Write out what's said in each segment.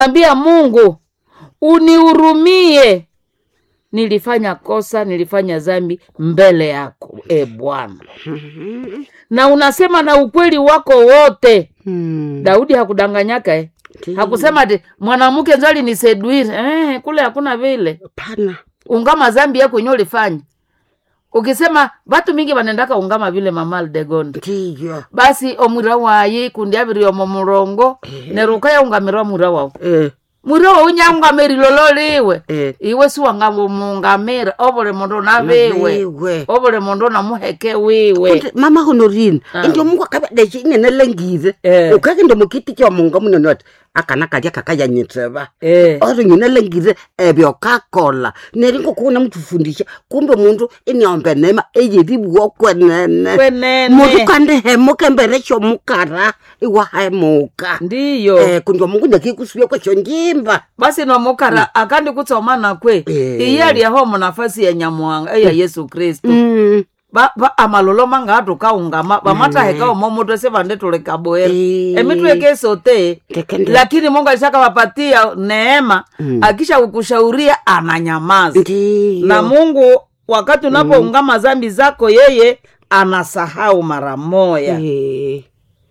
ambia Mungu unihurumie, nilifanya kosa, nilifanya dhambi mbele yako e Bwana, na unasema na ukweli wako wote. Mm. Daudi hakudanganyaka eh? hakusema ati mwanamke nzo aliniseduire eh, kule hakuna vile Hapana. ungama zambi yako yenye ulifanya ukisema vatu mingi vanendaka ungama vile mama Aldegonde Ndiyo. basi omwira wayi kundi aviri omo murongo neruka yaungamirwa mwira wau Eh, mwira wau nyaungamirilo liwe eh. iwe siwangamungamira ovule mundu naviwe Naviwe. ovule mundu namuheke wiwe Kuti mama honorine Ah. indio mungu akavadaci inenelengire Eh. ukake ndo mukiti kya munga munene wati akana kalya kakayanyiteva eh. ori nyinelengire ebyo kakola neringo kuuna mutufundisha kumbe mundu iniombe nema eyeribuo kwenene kwenene mundu kandi hemuka embere shomukara iwahemuka ndiyo eh, kundi mungu nyakikusuya kwesho njimba basi nomukara akandi kutsomana kwe Eh. iye aliaho munafasi ya nyamuhanga eya yesu kristu Mm. ba, ba amalolo manga atukaungama bamataheka omo mutu sivande tulikaboera Eh. emitweke sote Tekende. lakini mungu alishaka wapatia neema Mm. akisha kukushauria ananyamaza ndiyo na mungu wakati unapoungama zambi zako yeye anasahau mara moya Eh.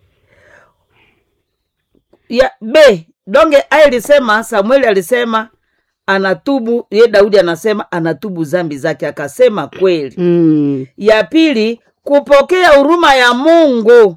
ya b donge alisema samueli alisema anatubu ye daudi anasema anatubu zambi zake akasema kweli Mm. ya pili kupokea huruma ya mungu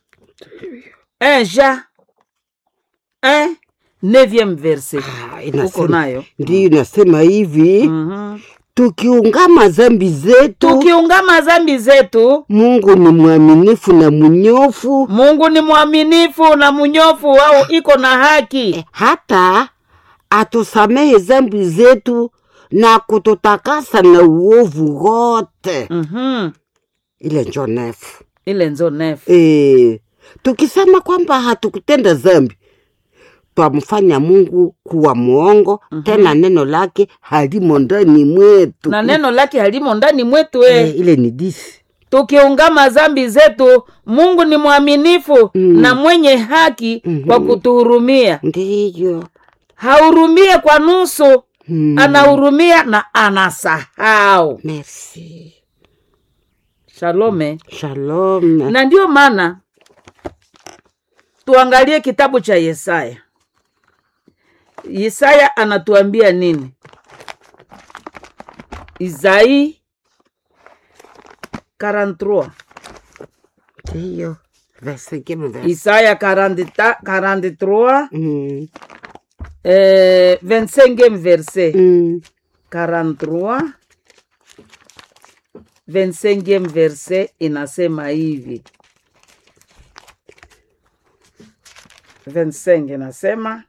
enja eh, neuvième verse Ah, uko inasema nayo ndiyo inasema hivi Mhm. tukiungama zambi zetu tukiungama zambi zetu mungu ni mwaminifu na mnyofu mungu ni mwaminifu na mnyofu wao iko na haki hata atusamehe zambi zetu na kututakasa na uovu wote Mhm. ile njo nefu ile nzo nefu e, tukisema kwamba hatukutenda zambi twamfanya mungu kuwa mwongo tena neno lake halimo ndani mwetu na neno lake halimo ndani mwetu e, eh. ile ni disi tukiungama zambi zetu mungu ni mwaminifu Mm. na mwenye haki Mhm. kwa kutuhurumia ndiyo hahurumie kwa nusu mm. anahurumia na anasahau merci shalome shalom na ndiyo maana tuangalie kitabu cha yesaya yesaya anatuambia nini isai 43 ndiyo vesekeme verse isaya 40 43 mm. eh, 25 verset mm. 43 25 verset inasema hivi 25 inasema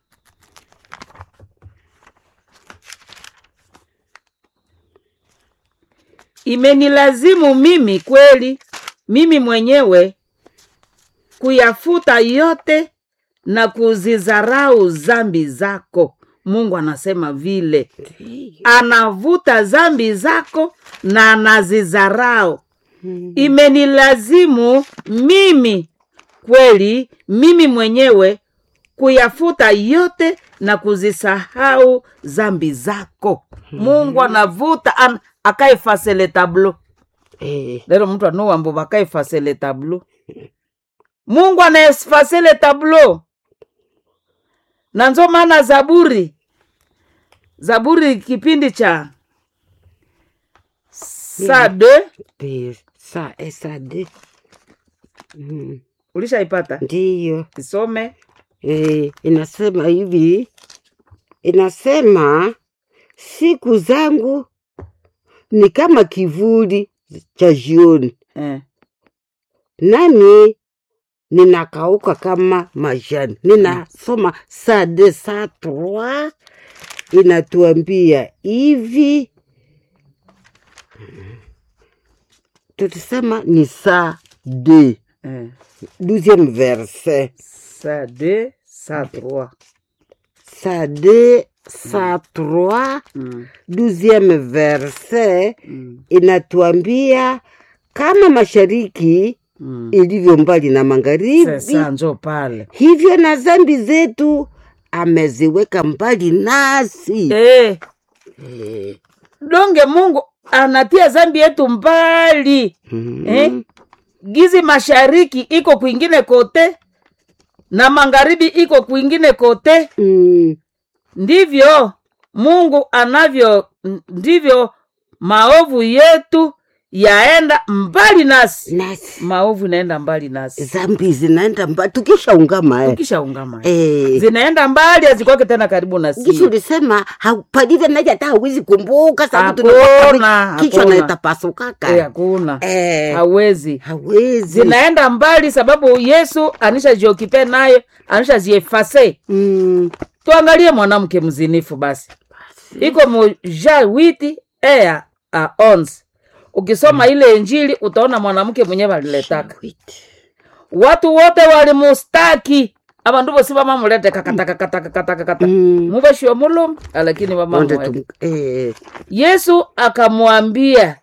imenilazimu mimi kweli mimi mwenyewe kuyafuta yote na kuzizarau zambi zako mungu anasema vile anavuta zambi zako na anazizarau imenilazimu mimi kweli mimi mwenyewe kuyafuta yote na kuzisahau zambi zako mungu anavuta an, akaefase le tablo Eh, lero mtu anowambo bakaefase le tablo mungu anaefase le tablo na nzo maana zaburi zaburi kipindi cha saa de de- sa esade mm. ulishaipata ndiyo isome eh, inasema hivi inasema siku zangu ni kama kivuli cha jioni eh. nami ninakauka kama majani ninasoma saa de saa trois inatuambia hivi tulisema ni saa de Eh. douzième verset saa de saa trois saa de saa trois mm. douzième verset Mm. inatuambia kama mashariki Mm. ilivyo mbali na magharibi sasa njo pale hivyo na zambi zetu ameziweka mbali nasi eh. Eh, donge mungu anatia zambi yetu mbali mm, eh? gizi mashariki iko kwingine kote na magharibi iko kwingine kote mm, ndivyo mungu anavyo ndivyo maovu yetu yaenda mbali nasi nasi maovu inaenda mbali nasi zambi zinaenda mbali tukishaungama eh. ukishaungama Eh, zinaenda mbali hazikwake tena karibu na Kisha si ulisema haupadile naja hata hawezi kumbuka sababu Hakuna, tunapata kichwa hakuna. naitapasukaka hakuna eh, hawezi hawezi zinaenda mbali sababu yesu anishajiokipe nayo anishaziefase mm, tuangalie mwanamke mzinifu basi iko muja witi ea a ons ukisoma ile injili utaona mwanamke mwenyewe aliletaka watu wote walimustaki abandu bosi bamamulete kakatakatakatakatakata Mm. mubashio mulumu lakini Onde bamamwe tum- eh, yesu akamwambia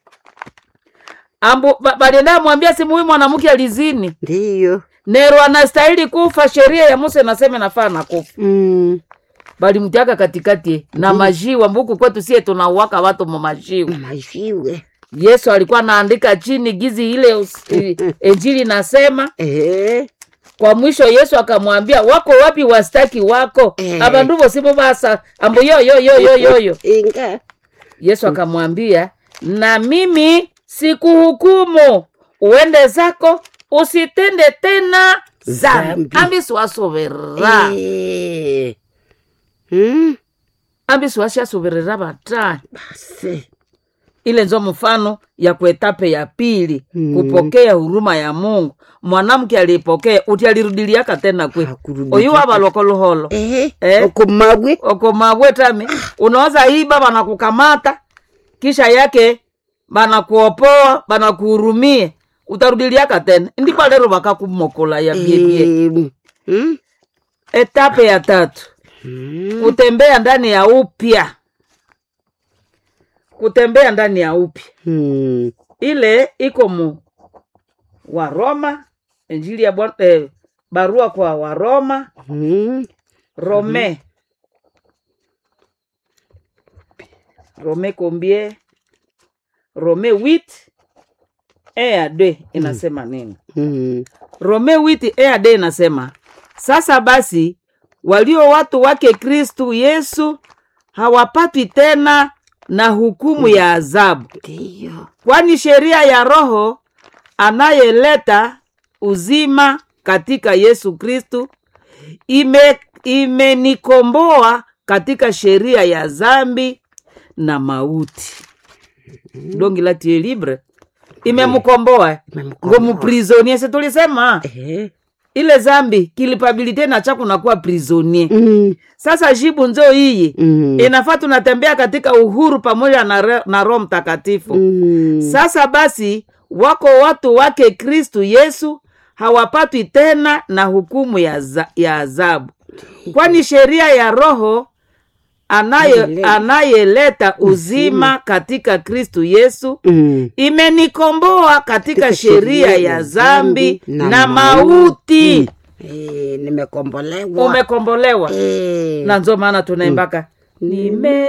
ambu ba- balienda amwambia simu huyu mwanamke alizini ndiyo nero anastahili kufa sheria ya musa inasema nafaa na kufa mm, balimtiaka katikati na majiwa mbuku kwetu sie tunauwaka watu mumajiwa mashiwe yesu alikuwa anaandika chini gizi ile us- i- injili nasema eh, kwa mwisho yesu akamwambia wako wapi wastaki wako Eh. abandu bosimu basa ambu yoyoyoyoyoyo inga yesu akamwambia na mimi sikuhukumu uende zako usitende tena zambi Zambi. ambi siwasoverera eh, mm, ambi siwashasoverera batani basi ile nzo mfano ya kuetape ya pili Mm. kupokea huruma ya mungu mwanamke alipokea uti alirudiliaka tena kwe Hakurudi oyu tena. wabalokoluholo eh, Eh. okomagwe okomabwetami unaweza iba banakukamata kisha yake banakuopoa banakuhurumie utarudiliaka tena ndipo lero bakakumokola ya biebie eh, mm, etape ya tatu mm, kutembea ndani ya upya kutembea ndani ya upya mm, ile iko mu waroma injili ya Bwana- eh, barua kwa waroma mm, rome rome combien rome 8 e ya d inasema nini mm, rome 8 e ya d inasema sasa basi walio watu wake kristu yesu hawapatwi tena na hukumu ya adhabu ndiyo kwani sheria ya roho anayeleta uzima katika yesu kristu ime imenikomboa katika sheria ya zambi na mauti dongi la tie libre imemkomboa Imemkomboa. ngo muprisonie si tulisema eh, ile zambi kilipabilite na cha kunakuwa prisonie mm, sasa jibu nzo iyi mm, inafaa tunatembea katika uhuru pamoja na, re- na roho mtakatifu mm, sasa basi wako watu wake kristu yesu hawapatwi tena na hukumu ya, za, ya adhabu kwani sheria ya roho anaye, Anayeleta. anayeleta uzima katika kristu yesu mm, imenikomboa katika Katika sheria ya zambi na na mauti eh, nimekombolewa umekombolewa eh, na nzo maana tunaimbaka nime